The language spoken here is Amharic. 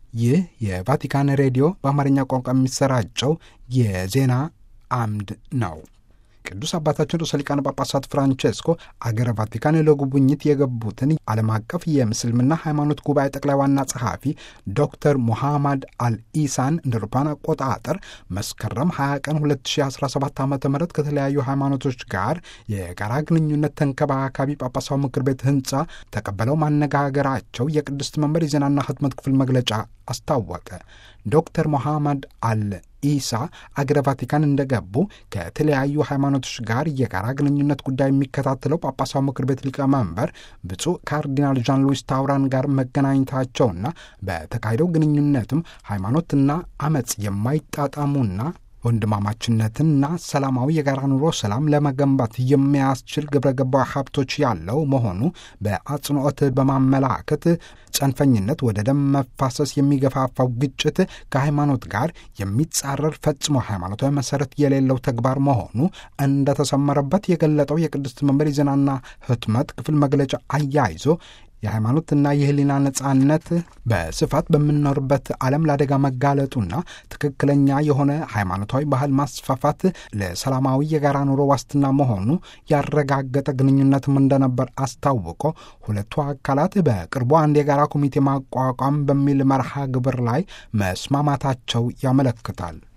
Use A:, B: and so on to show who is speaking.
A: ይህ የቫቲካን ሬዲዮ በአማርኛ ቋንቋ የሚሰራጨው የዜና አምድ ነው። ቅዱስ አባታችን ርዕሰ ሊቃነ ጳጳሳት ፍራንቼስኮ አገረ ቫቲካን ለጉብኝት የገቡትን ዓለም አቀፍ የምስልምና ሃይማኖት ጉባኤ ጠቅላይ ዋና ጸሐፊ ዶክተር ሙሐማድ አልኢሳን እንደ አውሮፓውያን አቆጣጠር መስከረም 20 ቀን 2017 ዓ ም ከተለያዩ ሃይማኖቶች ጋር የጋራ ግንኙነት ተንከባካቢ ጳጳሳዊ ምክር ቤት ህንፃ ተቀበለው ማነጋገራቸው የቅድስት መንበር የዜናና ህትመት ክፍል መግለጫ አስታወቀ። ዶክተር ሞሐመድ አል ኢሳ አገረ ቫቲካን እንደገቡ ከተለያዩ ሃይማኖቶች ጋር የጋራ ግንኙነት ጉዳይ የሚከታተለው ጳጳሳዊ ምክር ቤት ሊቀመንበር ብፁዕ ካርዲናል ዣን ሉዊስ ታውራን ጋር መገናኘታቸውና በተካሄደው ግንኙነትም ሃይማኖትና አመፅ የማይጣጣሙና ወንድማማችነትና ሰላማዊ የጋራ ኑሮ ሰላም ለመገንባት የሚያስችል ግብረ ገባዊ ሀብቶች ያለው መሆኑ በአጽንኦት በማመላከት ጽንፈኝነት ወደ ደም መፋሰስ የሚገፋፋው ግጭት ከሃይማኖት ጋር የሚጻረር ፈጽሞ ሃይማኖታዊ መሰረት የሌለው ተግባር መሆኑ እንደተሰመረበት የገለጠው የቅድስት መንበር የዜናና ህትመት ክፍል መግለጫ አያይዞ የሃይማኖትና የህሊና ነጻነት በስፋት በምንኖርበት ዓለም ለአደጋ መጋለጡና ትክክለኛ የሆነ ሃይማኖታዊ ባህል ማስፋፋት ለሰላማዊ የጋራ ኑሮ ዋስትና መሆኑ ያረጋገጠ ግንኙነትም እንደነበር አስታውቆ ሁለቱ አካላት በቅርቡ አንድ የጋራ ኮሚቴ ማቋቋም በሚል መርሃ ግብር ላይ መስማማታቸው ያመለክታል።